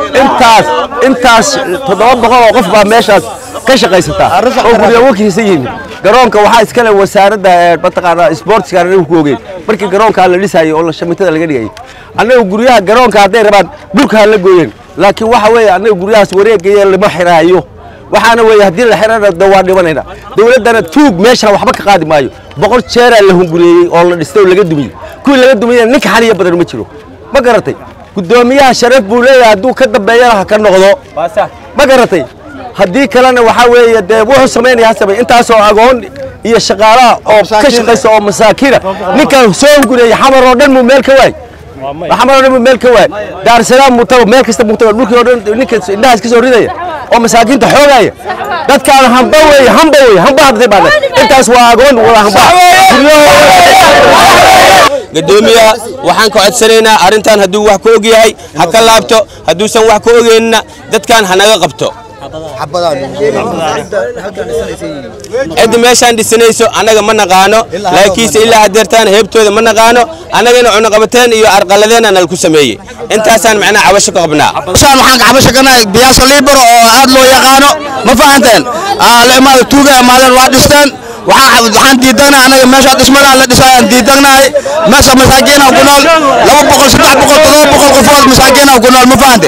intaas intaas toddoba boqol oo qof baa meeshaas ka shaqaysataa oo guryo wakiilsan yihiin garoonka waxaa iskale wasaaradda mataqaanaa sportska anagu ku ogeyn markii garoonka la dhisayay oo shamitada laga dhigayay annaga guryaha garoonka hadday rabaan dhulka ha la gooyeen laakiin waxa weeye annaga guryahaas wareegaya lama xiraayo waxaana weeye haddii la xirana da waa dhimanayna dowladdana tuug meesha waxba ka qaadi maayo boqol jeeraa la hungureeyey oo la dhistay oo laga dumiyey kuwii laga dumiyeyna ninka xaliya badan ma jiro ma garatay guddoomiyaha sharaf buu leeyahay hadduu ka dambeeyana ha ka noqdo ma garatay haddii kalena waxaa weeye dee wuxuu samaynaya ha samey intaasoo agoon iyo shaqaalaha oo ka shaqaysa oo masaakiina ninkan soo hungureeyey xamar oo dhan muu meel ka waay xamar oo dhan muu meel ka waay daarsalaam muu tago meel kasta muu tago dhulkii oo dhan ninka indhahaas ka soo ridaya oo masaakiinta xoogaya dadkaan hamba weeye hamba weeye hamba hadday baadhe intaas waa agoon waa hamba gadoomiyaha waxaan ka codsanaynaa arrintan hadduu wax ka og yahay ha ka laabto hadduusan wax ka ogeynna dadkan ha naga qabto cidda meeshaan dhisanayso annaga ma naqaano laakiinse ilaa hadeertaan heebtooda ma naqaano annagana cunuqabateen iyo arqaladeena nalku sameeyey intaasaan macnaha cabasho ka qabnaa saan waxaan ka cabasho kanahay biyaaso liibaro oo aad loo yaqaano ma fahanteen la imaada tuuga imaadeen waa dhisteen waxaan diidagnahay anaga meesha dhismadaa la dhisayaan diidagnahay meesha masaakiina ku nool laba boqol saddex boqol todoba boqol qofood masaakiina ku nool ma fahante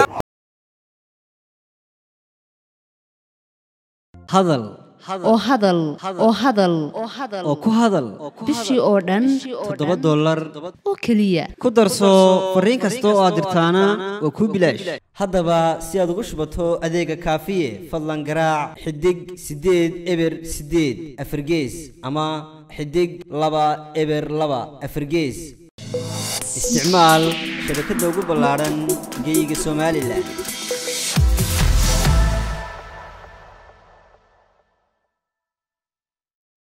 hadal oo hadal oo hadal oo ku hadal bishii oo dhan toddoba dollar oo keliya ku darso fariin kasta oo aad dirtaana waa kuu bilaash haddaba si aad ugu shubato adeega kaafiye fadlan garaac xidig siddeed eber siddeed afargees ama xidig laba eber laba afargees isticmaal shabakadda ugu ballaadhan geyga somalilan